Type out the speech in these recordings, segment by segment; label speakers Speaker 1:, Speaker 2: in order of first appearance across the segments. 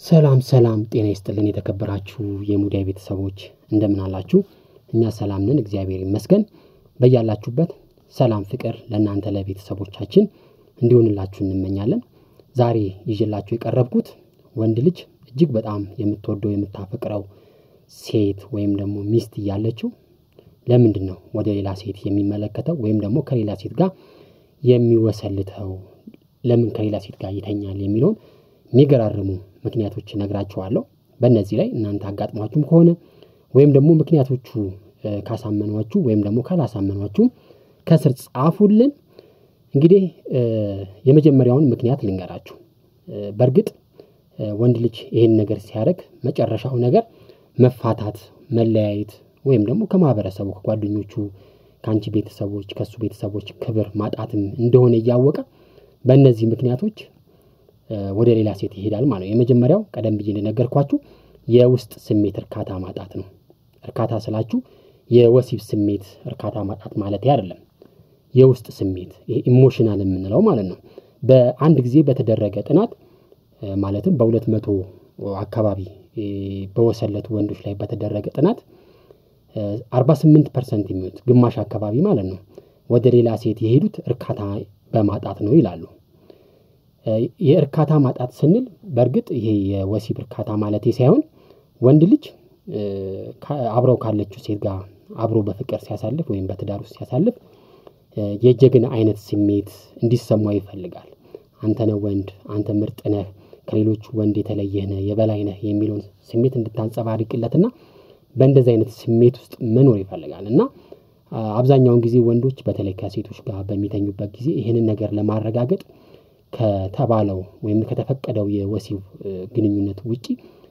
Speaker 1: ሰላም ሰላም ጤና ይስጥልን የተከበራችሁ የሙዳይ ቤተሰቦች እንደምን አላችሁ? እኛ ሰላም ነን፣ እግዚአብሔር ይመስገን። በያላችሁበት ሰላም ፍቅር ለእናንተ ለቤተሰቦቻችን እንዲሆንላችሁ እንመኛለን። ዛሬ ይዤላችሁ የቀረብኩት ወንድ ልጅ እጅግ በጣም የምትወደው የምታፈቅረው ሴት ወይም ደግሞ ሚስት እያለችው ለምንድን ነው ወደ ሌላ ሴት የሚመለከተው ወይም ደግሞ ከሌላ ሴት ጋር የሚወሰልተው ለምን ከሌላ ሴት ጋር ይተኛል የሚለውን የሚገራርሙ ምክንያቶች እነግራችኋለሁ። በእነዚህ ላይ እናንተ አጋጥሟችሁም ከሆነ ወይም ደግሞ ምክንያቶቹ ካሳመኗችሁ ወይም ደግሞ ካላሳመኗችሁ ከስር ጻፉልን። እንግዲህ የመጀመሪያውን ምክንያት ልንገራችሁ። በእርግጥ ወንድ ልጅ ይህን ነገር ሲያደርግ መጨረሻው ነገር መፋታት፣ መለያየት ወይም ደግሞ ከማህበረሰቡ ከጓደኞቹ፣ ከአንቺ ቤተሰቦች፣ ከእሱ ቤተሰቦች ክብር ማጣትም እንደሆነ እያወቀ በእነዚህ ምክንያቶች ወደ ሌላ ሴት ይሄዳል ማለት ነው። የመጀመሪያው ቀደም ብዬ እንደነገርኳችሁ የውስጥ ስሜት እርካታ ማጣት ነው። እርካታ ስላችሁ የወሲብ ስሜት እርካታ ማጣት ማለት አይደለም። የውስጥ ስሜት ይሄ ኢሞሽናል የምንለው ማለት ነው። በአንድ ጊዜ በተደረገ ጥናት ማለትም በሁለት መቶ አካባቢ በወሰለቱ ወንዶች ላይ በተደረገ ጥናት 48 ፐርሰንት የሚሆኑት ግማሽ አካባቢ ማለት ነው ወደ ሌላ ሴት የሄዱት እርካታ በማጣት ነው ይላሉ። የእርካታ ማጣት ስንል በእርግጥ ይሄ የወሲብ እርካታ ማለቴ ሳይሆን ወንድ ልጅ አብረው ካለችው ሴት ጋር አብሮ በፍቅር ሲያሳልፍ ወይም በትዳር ውስጥ ሲያሳልፍ የጀግና አይነት ስሜት እንዲሰማው ይፈልጋል። አንተ ነህ ወንድ፣ አንተ ምርጥ ነህ፣ ከሌሎች ወንድ የተለየህ ነህ፣ የበላይ ነህ የሚለውን ስሜት እንድታንጸባርቅለትና በእንደዚህ አይነት ስሜት ውስጥ መኖር ይፈልጋል እና አብዛኛውን ጊዜ ወንዶች በተለይ ከሴቶች ጋር በሚተኙበት ጊዜ ይህንን ነገር ለማረጋገጥ ከተባለው ወይም ከተፈቀደው የወሲብ ግንኙነት ውጪ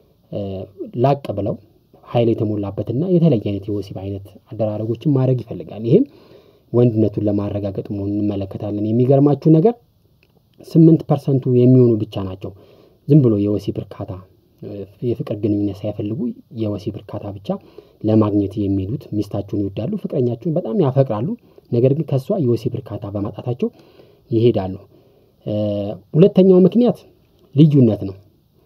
Speaker 1: ላቅ ብለው ኃይል የተሞላበትና የተለየ አይነት የወሲብ አይነት አደራረጎችን ማድረግ ይፈልጋል። ይህም ወንድነቱን ለማረጋገጥ መሆኑን እንመለከታለን። የሚገርማችሁ ነገር ስምንት ፐርሰንቱ የሚሆኑ ብቻ ናቸው ዝም ብሎ የወሲብ እርካታ የፍቅር ግንኙነት ሳይፈልጉ የወሲብ እርካታ ብቻ ለማግኘት የሚሄዱት ሚስታቸውን ይወዳሉ፣ ፍቅረኛቸውን በጣም ያፈቅራሉ። ነገር ግን ከእሷ የወሲብ እርካታ በማጣታቸው ይሄዳሉ። ሁለተኛው ምክንያት ልዩነት ነው።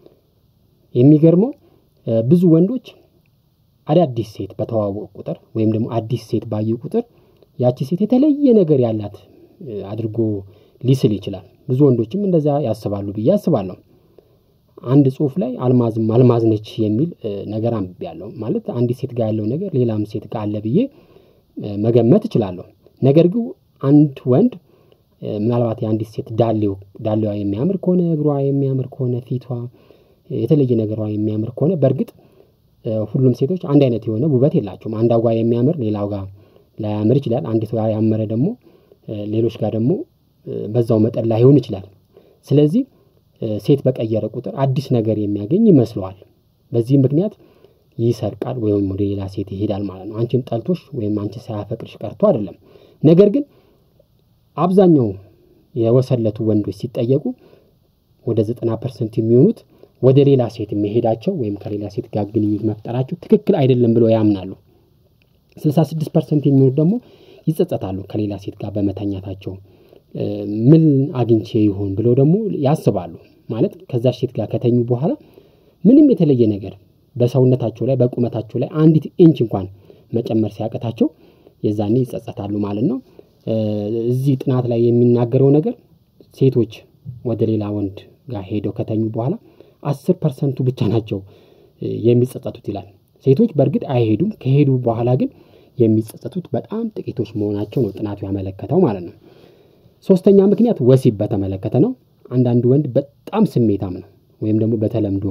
Speaker 1: የሚገርመው ብዙ ወንዶች አዳዲስ ሴት በተዋወቁ ቁጥር ወይም ደግሞ አዲስ ሴት ባዩ ቁጥር ያቺ ሴት የተለየ ነገር ያላት አድርጎ ሊስል ይችላል። ብዙ ወንዶችም እንደዛ ያስባሉ ብዬ አስባለሁ። አንድ ጽሁፍ ላይ አልማዝም አልማዝ ነች የሚል ነገር አንብቤያለሁ። ማለት አንዲት ሴት ጋር ያለው ነገር ሌላም ሴት ጋር አለ ብዬ መገመት እችላለሁ። ነገር ግን አንድ ወንድ ምናልባት የአንዲት ሴት ዳሌው ዳሌዋ የሚያምር ከሆነ እግሯ የሚያምር ከሆነ ፊቷ የተለየ ነገሯ የሚያምር ከሆነ በእርግጥ ሁሉም ሴቶች አንድ አይነት የሆነ ውበት የላቸውም። አንዷ ጋር የሚያምር ሌላው ጋር ላያምር ይችላል። አንዲት ጋር ያመረ ደግሞ ሌሎች ጋር ደግሞ በዛው መጠን ላይሆን ይችላል። ስለዚህ ሴት በቀየረ ቁጥር አዲስ ነገር የሚያገኝ ይመስለዋል። በዚህ ምክንያት ይሰርቃል ወይም ወደ ሌላ ሴት ይሄዳል ማለት ነው። አንቺን ጠልቶሽ ወይም አንቺ ሳያፈቅርሽ ቀርቶ አይደለም። ነገር ግን አብዛኛው የወሰለቱ ወንዶች ሲጠየቁ ወደ ዘጠና ፐርሰንት የሚሆኑት ወደ ሌላ ሴት መሄዳቸው ወይም ከሌላ ሴት ጋር ግንኙነት መፍጠራቸው ትክክል አይደለም ብለው ያምናሉ። ስልሳ ስድስት ፐርሰንት የሚሆኑት ደግሞ ይጸጸታሉ ከሌላ ሴት ጋር በመተኛታቸው ምን አግኝቼ ይሆን ብለው ደግሞ ያስባሉ። ማለት ከዛ ሴት ጋር ከተኙ በኋላ ምንም የተለየ ነገር በሰውነታቸው ላይ በቁመታቸው ላይ አንዲት ኢንች እንኳን መጨመር ሲያቅታቸው የዛኔ ይጸጸታሉ ማለት ነው። እዚህ ጥናት ላይ የሚናገረው ነገር ሴቶች ወደ ሌላ ወንድ ጋር ሄደው ከተኙ በኋላ አስር ፐርሰንቱ ብቻ ናቸው የሚጸጸቱት ይላል። ሴቶች በእርግጥ አይሄዱም። ከሄዱ በኋላ ግን የሚጸጸቱት በጣም ጥቂቶች መሆናቸው ነው ጥናቱ ያመለከተው ማለት ነው። ሶስተኛ ምክንያት ወሲብ በተመለከተ ነው። አንዳንድ ወንድ በጣም ስሜታም ነው ወይም ደግሞ በተለምዶ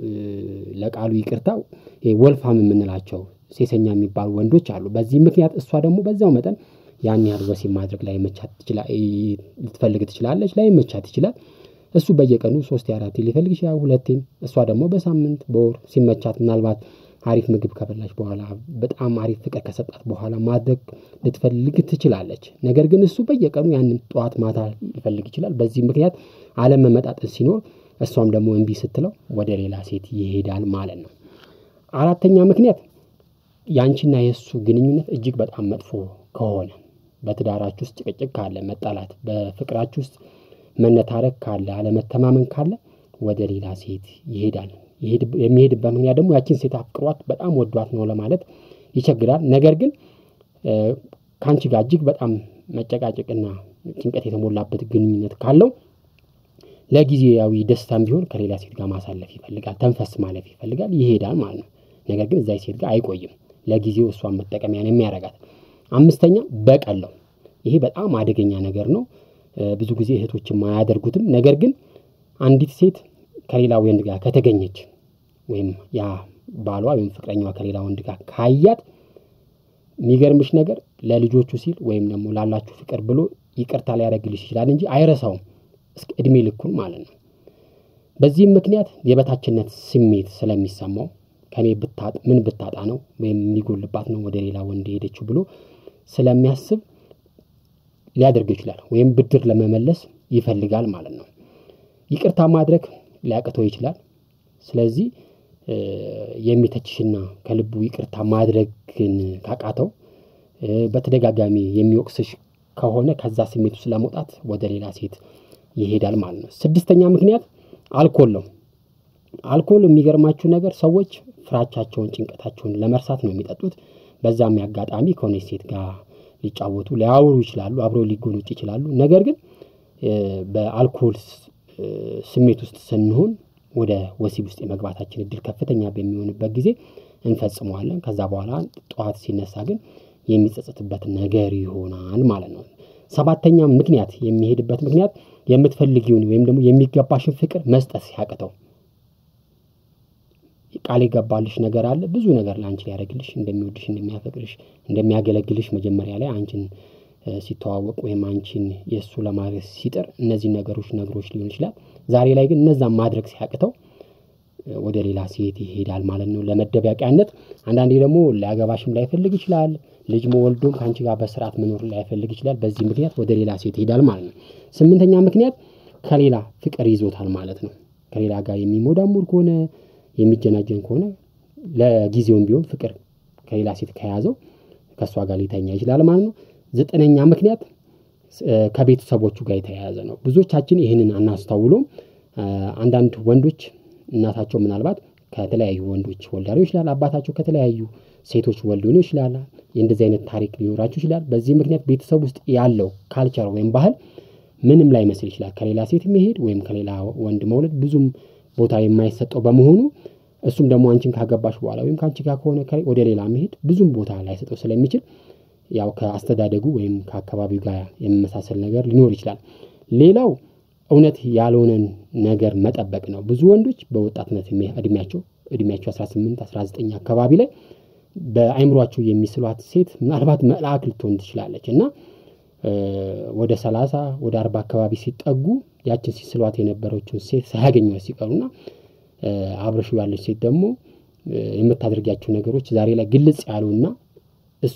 Speaker 1: ለቃሉ ይቅርታ ወልፋም የምንላቸው ሴሰኛ የሚባሉ ወንዶች አሉ። በዚህ ምክንያት እሷ ደግሞ በዛው መጠን ያን ያህል ወሲብ ማድረግ ላይ መቻት ልትፈልግ ትችላለች፣ ላይ መቻት ይችላል። እሱ በየቀኑ ሶስት አራት ሊፈልግ ይችላል፣ ሁለቴም። እሷ ደግሞ በሳምንት በወር ሲመቻት ምናልባት አሪፍ ምግብ ከበላች በኋላ በጣም አሪፍ ፍቅር ከሰጣት በኋላ ማድረግ ልትፈልግ ትችላለች። ነገር ግን እሱ በየቀኑ ያንን ጠዋት ማታ ሊፈልግ ይችላል። በዚህ ምክንያት አለመመጣጠን ሲኖር እሷም ደግሞ እምቢ ስትለው ወደ ሌላ ሴት ይሄዳል ማለት ነው። አራተኛ ምክንያት የአንቺና የእሱ ግንኙነት እጅግ በጣም መጥፎ ከሆነ በትዳራችሁ ውስጥ ጭቅጭቅ ካለ፣ መጣላት፣ በፍቅራችሁ ውስጥ መነታረክ ካለ፣ አለመተማመን ካለ ወደ ሌላ ሴት ይሄዳል። የሚሄድበት ምክንያት ደግሞ ያችን ሴት አፍቅሯት በጣም ወዷት ነው ለማለት ይቸግራል። ነገር ግን ከአንቺ ጋር እጅግ በጣም መጨቃጨቅና ጭንቀት የተሞላበት ግንኙነት ካለው ለጊዜያዊ ደስታም ቢሆን ከሌላ ሴት ጋር ማሳለፍ ይፈልጋል፣ ተንፈስ ማለፍ ይፈልጋል፣ ይሄዳል ማለት ነው። ነገር ግን እዛ ሴት ጋር አይቆይም። ለጊዜው እሷን መጠቀሚያ ነው የሚያደርጋት። አምስተኛ በቀል ነው። ይሄ በጣም አደገኛ ነገር ነው። ብዙ ጊዜ እህቶችም አያደርጉትም። ነገር ግን አንዲት ሴት ከሌላ ወንድ ጋር ከተገኘች ወይም ያ ባሏ ወይም ፍቅረኛዋ ከሌላ ወንድ ጋር ካያት የሚገርምሽ ነገር ለልጆቹ ሲል ወይም ደግሞ ላላችሁ ፍቅር ብሎ ይቅርታ ሊያደርግልሽ ይችላል እንጂ አይረሳውም እስከ እድሜ ልኩን ማለት ነው። በዚህም ምክንያት የበታችነት ስሜት ስለሚሰማው ከኔ ብታጥ ምን ብታጣ ነው ወይም የሚጎልባት ነው ወደ ሌላ ወንድ ሄደችው ብሎ ስለሚያስብ ሊያደርግ ይችላል ወይም ብድር ለመመለስ ይፈልጋል ማለት ነው። ይቅርታ ማድረግ ሊያቅተው ይችላል። ስለዚህ የሚተችሽና ከልቡ ይቅርታ ማድረግን ካቃተው በተደጋጋሚ የሚወቅስሽ ከሆነ ከዛ ስሜት ውስጥ ለመውጣት ወደ ሌላ ሴት ይሄዳል ማለት ነው። ስድስተኛ ምክንያት አልኮል ነው። አልኮል የሚገርማችሁ ነገር ሰዎች ፍራቻቸውን፣ ጭንቀታቸውን ለመርሳት ነው የሚጠጡት። በዛም አጋጣሚ ከሆነች ሴት ጋር ሊጫወቱ ሊያወሩ ይችላሉ፣ አብረው ሊጎኑጭ ይችላሉ። ነገር ግን በአልኮል ስሜት ውስጥ ስንሆን ወደ ወሲብ ውስጥ የመግባታችን እድል ከፍተኛ በሚሆንበት ጊዜ እንፈጽመዋለን። ከዛ በኋላ ጠዋት ሲነሳ ግን የሚጸጸትበት ነገር ይሆናል ማለት ነው። ሰባተኛ ምክንያት የሚሄድበት ምክንያት የምትፈልጊውን ወይም ደግሞ የሚገባሽን ፍቅር መስጠት ሲያቅተው ቃል የገባልሽ ነገር አለ። ብዙ ነገር ለአንቺ ሊያደርግልሽ እንደሚወድሽ፣ እንደሚያፈቅርሽ፣ እንደሚያገለግልሽ መጀመሪያ ላይ አንቺን ሲተዋወቅ ወይም አንቺን የእሱ ለማድረግ ሲጥር እነዚህ ነገሮች ነግሮች ሊሆን ይችላል። ዛሬ ላይ ግን እነዛን ማድረግ ሲያቅተው ወደ ሌላ ሴት ይሄዳል ማለት ነው ለመደበቂያነት። አንዳንዴ ደግሞ ሊያገባሽም ላይፈልግ ይችላል። ልጅ መወልዶም ከአንቺ ጋር በስርዓት መኖር ላይፈልግ ይችላል። በዚህ ምክንያት ወደ ሌላ ሴት ይሄዳል ማለት ነው። ስምንተኛ ምክንያት ከሌላ ፍቅር ይዞታል ማለት ነው። ከሌላ ጋር የሚሞዳሙር ከሆነ የሚጀናጀን ከሆነ ለጊዜውም ቢሆን ፍቅር ከሌላ ሴት ከያዘው ከእሷ ጋር ሊተኛ ይችላል ማለት ነው። ዘጠነኛ ምክንያት ከቤተሰቦቹ ጋር የተያያዘ ነው። ብዙዎቻችን ይህንን አናስተውሎም። አንዳንድ ወንዶች እናታቸው ምናልባት ከተለያዩ ወንዶች ወልዳ ሊሆን ይችላል። አባታቸው ከተለያዩ ሴቶች ወልዶ ሊሆን ይችላል። የእንደዚህ አይነት ታሪክ ሊኖራቸው ይችላል። በዚህ ምክንያት ቤተሰብ ውስጥ ያለው ካልቸር ወይም ባህል ምንም ላይመስል ይችላል። ከሌላ ሴት መሄድ ወይም ከሌላ ወንድ መውለድ ብዙም ቦታ የማይሰጠው በመሆኑ እሱም ደግሞ አንቺን ካገባሽ በኋላ ወይም ከአንቺ ጋር ከሆነ ወደ ሌላ መሄድ ብዙም ቦታ ላይሰጠው ስለሚችል ያው ከአስተዳደጉ ወይም ከአካባቢው ጋር የመመሳሰል ነገር ሊኖር ይችላል። ሌላው እውነት ያልሆነን ነገር መጠበቅ ነው። ብዙ ወንዶች በወጣትነት እድሜያቸው እድሜያቸው 18 19 አካባቢ ላይ በአይምሯቸው የሚስሏት ሴት ምናልባት መልአክ ልትሆን ትችላለች እና ወደ 30 ወደ 40 አካባቢ ሲጠጉ ያችን ሲስሏት የነበረችውን ሴት ሳያገኟት ሲቀሩና አብረሹ ያለች ሴት ደግሞ የምታደርጊያቸው ነገሮች ዛሬ ላይ ግልጽ ያሉና እሱ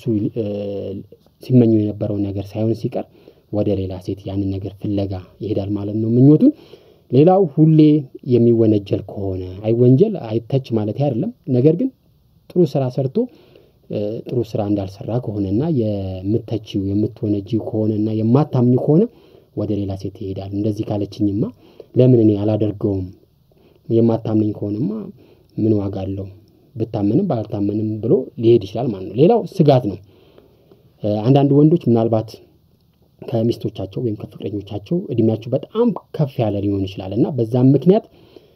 Speaker 1: ሲመኙ የነበረውን ነገር ሳይሆን ሲቀር ወደ ሌላ ሴት ያንን ነገር ፍለጋ ይሄዳል ማለት ነው ምኞቱን። ሌላው ሁሌ የሚወነጀል ከሆነ አይወንጀል አይተች ማለት አይደለም። ነገር ግን ጥሩ ስራ ሰርቶ ጥሩ ስራ እንዳልሰራ ከሆነና የምተችው የምትወነጂው ከሆነና የማታምኙ ከሆነ ወደ ሌላ ሴት ይሄዳል። እንደዚህ ካለችኝማ ለምን እኔ አላደርገውም? የማታምነኝ ከሆነማ ምን ዋጋ አለው? ብታመንም ባልታመንም ብሎ ሊሄድ ይችላል ማለት ነው። ሌላው ስጋት ነው። አንዳንድ ወንዶች ምናልባት ከሚስቶቻቸው ወይም ከፍቅረኞቻቸው እድሜያቸው በጣም ከፍ ያለ ሊሆን ይችላል እና በዛም ምክንያት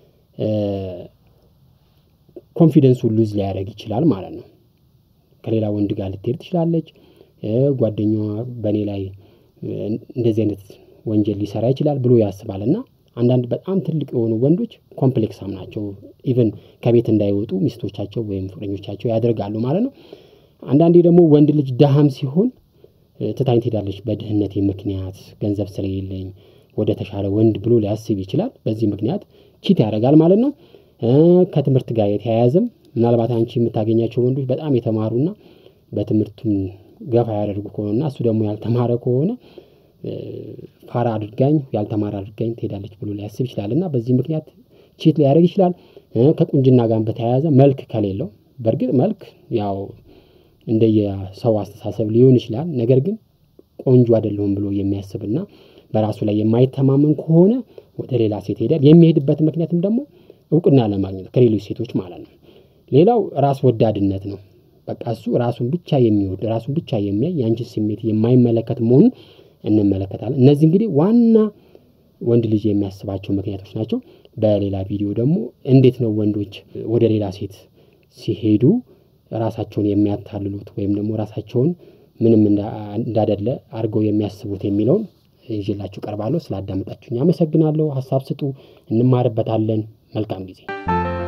Speaker 1: ኮንፊደንሱን ሉዝ ሊያደርግ ይችላል ማለት ነው። ከሌላ ወንድ ጋር ልትሄድ ትችላለች። ጓደኛዋ በእኔ ላይ እንደዚህ አይነት ወንጀል ሊሰራ ይችላል ብሎ ያስባል እና አንዳንድ በጣም ትልቅ የሆኑ ወንዶች ኮምፕሌክሳም ናቸው። ኢቨን ከቤት እንዳይወጡ ሚስቶቻቸው ወይም ፍቅረኞቻቸው ያደርጋሉ ማለት ነው። አንዳንዴ ደግሞ ወንድ ልጅ ደሃም ሲሆን ትታኝ ትሄዳለች በድህነቴ ምክንያት ገንዘብ ስለሌለኝ ወደ ተሻለ ወንድ ብሎ ሊያስብ ይችላል። በዚህ ምክንያት ቺት ያደርጋል ማለት ነው። ከትምህርት ጋር የተያያዘም ምናልባት አንቺ የምታገኛቸው ወንዶች በጣም የተማሩና በትምህርቱም ገፋ ያደርጉ ከሆነና እሱ ደግሞ ያልተማረ ከሆነ ፋራ አድርጋኝ ያልተማረ አድርጋኝ ትሄዳለች ብሎ ሊያስብ ይችላል እና በዚህ ምክንያት ቺት ሊያደርግ ይችላል። ከቁንጅና ጋር በተያያዘ መልክ ከሌለው በእርግጥ መልክ ያው እንደየሰው አስተሳሰብ ሊሆን ይችላል። ነገር ግን ቆንጆ አይደለሁም ብሎ የሚያስብና በራሱ ላይ የማይተማመን ከሆነ ወደ ሌላ ሴት ይሄዳል። የሚሄድበት ምክንያትም ደግሞ እውቅና ለማግኘት ከሌሎች ሴቶች ማለት ነው። ሌላው ራስ ወዳድነት ነው። በቃ እሱ ራሱን ብቻ የሚወድ ራሱን ብቻ የሚያይ የአንቺን ስሜት የማይመለከት መሆኑን እንመለከታለን። እነዚህ እንግዲህ ዋና ወንድ ልጅ የሚያስባቸው ምክንያቶች ናቸው። በሌላ ቪዲዮ ደግሞ እንዴት ነው ወንዶች ወደ ሌላ ሴት ሲሄዱ ራሳቸውን የሚያታልሉት ወይም ደግሞ ራሳቸውን ምንም እንዳደለ አድርገው የሚያስቡት የሚለውን ይዤላችሁ ቀርባለሁ። ስላዳመጣችሁኝ አመሰግናለሁ። ሀሳብ ስጡ፣ እንማርበታለን። መልካም ጊዜ